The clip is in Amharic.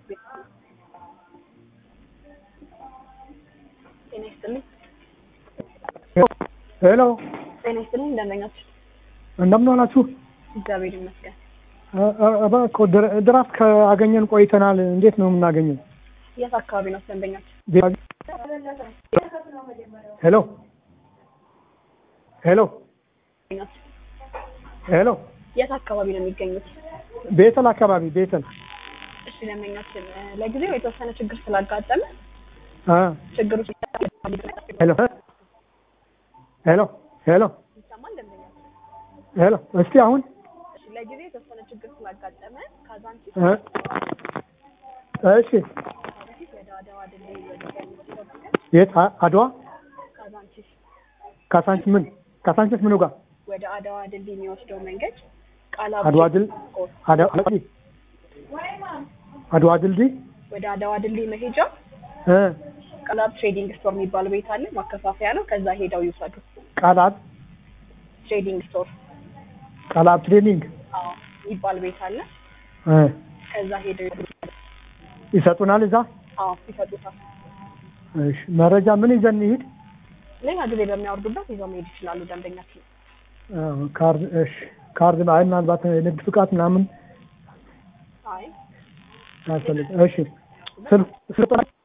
ጤና ይስጥልኝ። ሄሎ ጤና ይስጥልኝ። እንደምናችሁ? እንደምን ዋላችሁ? እግዚአብሔር ይመስገን። እ- እ- እባክዎ ድር- ድራፍት ካገኘን ቆይተናል። እንዴት ነው የምናገኘው? የት አካባቢ ነው ደንበኛችሁ? ቤ- ሄሎ ሄሎ ደንበኛችሁ ሄሎ የት አካባቢ ነው የሚገኙት? ቤተል አካባቢ ቤተል እሺ ደንበኛችን እ፣ ለጊዜው የተወሰነ ችግር ስላጋጠመ እ፣ ችግሩ ሄሎ ሄሎ ሄሎ ይሰማል ደንበኛችን? ሄሎ እስቲ አሁን እሺ ለጊዜው የተወሰነ ችግር ስላጋጠመ ካዛንቺስ እ፣ እሺ በፊት ወደ አድዋ ድልድይ ወደ የት አ- አድዋ ካዛንቺስ ካሳንች ምን ካሳንችስ ምኑ ጋር ወደ አድዋ ድልድይ የሚወስደው መንገድ ቃላ አድዋ ድል አድዋ አድዋ ድልድይ ወደ አድዋ ድልድይ መሄጃ እ፣ ቃላብ ትሬዲንግ ስቶር የሚባል ቤት አለ። ማከፋፈያ ነው። ከዛ ሄደው ይውሰዱ። ቃላት ትሬዲንግ ስቶር ቃላት ትሬኒንግ አዎ የሚባል ቤት አለ። እ፣ ከዛ ሄደው ይውሰዱ። ይሰጡናል እዛ አዎ ይሰጡታል። እሺ መረጃ ምን ይዘን እንሂድ ሌላ ጊዜ በሚያወርዱበት ይዘው መሄድ ይችላሉ። ደንበኛችን እ፣ ካርድ እሺ ካርድ አይ ምናልባት ንግድ ፍቃድ ምናምን አይ ያስፈልግ እሺ ስልክ ስልክ